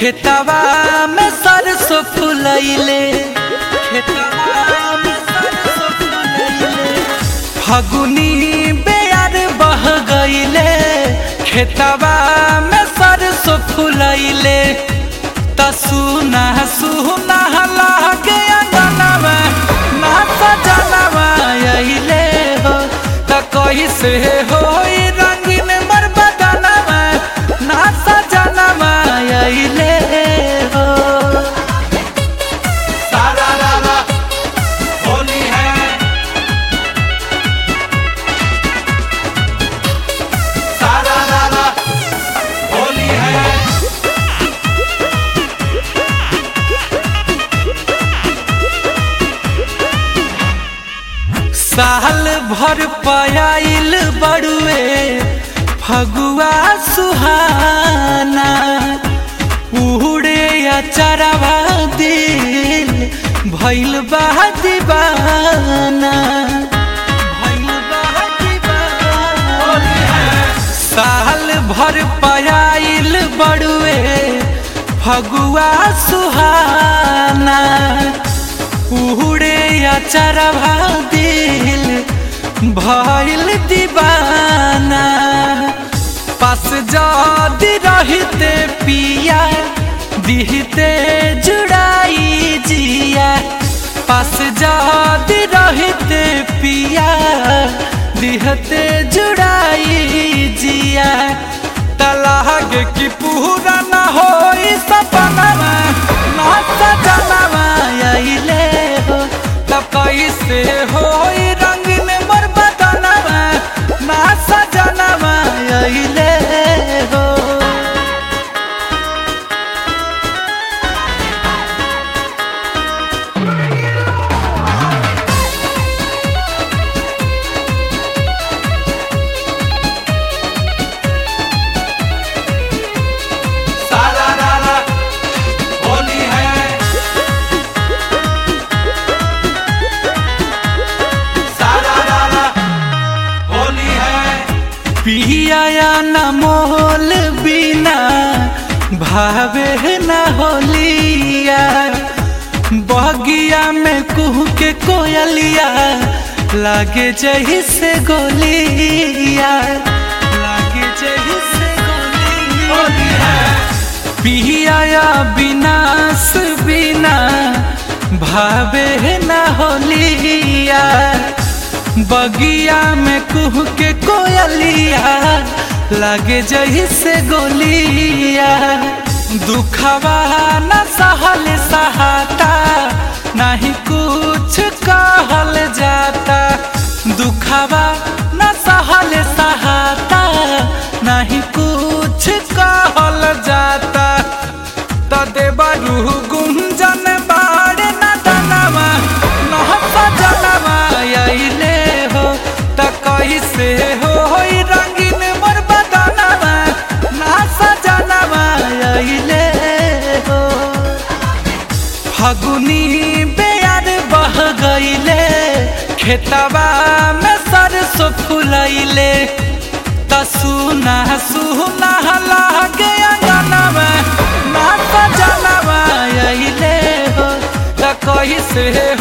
खेतवा में सरसों फुलैले खेतवा में सरसों फुलैले फगुनी बेयार बह गईले खेतवा में सरसों फुलैले त सुना सुना लागे अंगनवा ना सजनवा अइले हो त कैसे होई रंगीन मोर बदनवा ना सजनवा अइले हो सारा रारा होली है सारा रारा होली है साल भर पयाइल बड़ुए फगुआ सुहाना उड़े अचरवा दिल भइल बा दीवाना भइल बा दीवाना साल भर पयाइल बड़ुए फगुआ सुहाना उड़े अचरवा दिल भइल दीवाना पास जदी रहते पिया दिहते जुड़ाई जिया पास जदी रहते पिया दिहते जुड़ाई जिया तलाग की पूरा न होई सपनवा ना सजनवा अइले हो तब कैसे होई रंगीन मोर बदनवा ना सजनवा अइले हो सारा रारा होली है सारा रारा होली है पिया न मोल बिना भावे न होलिया बगिया में कुह के कोयलिया लागे जही से गोलिया लागे जही से गोलिया होली है पिया विनाश बिना भावे न होलिया बगिया में कुह के कोयलिया लागे जही से गोलिया दुखवा न सहल सहाता नहीं कुछ कहल जाता दुखवा न सहल सहाता नहीं कुछ कहल जाता तदे बरू गुंजन बाड़े न दनवा नह सजनवा अइले हो त कैसे होई रंगीन मोर बदनवा ना सजनवा अइले हो फगुनी बेयार बह गईले खेतवा में सरसों फुलैले त सुना सुना लागे अंगनवा ना सजनवा अइले हो त कैसे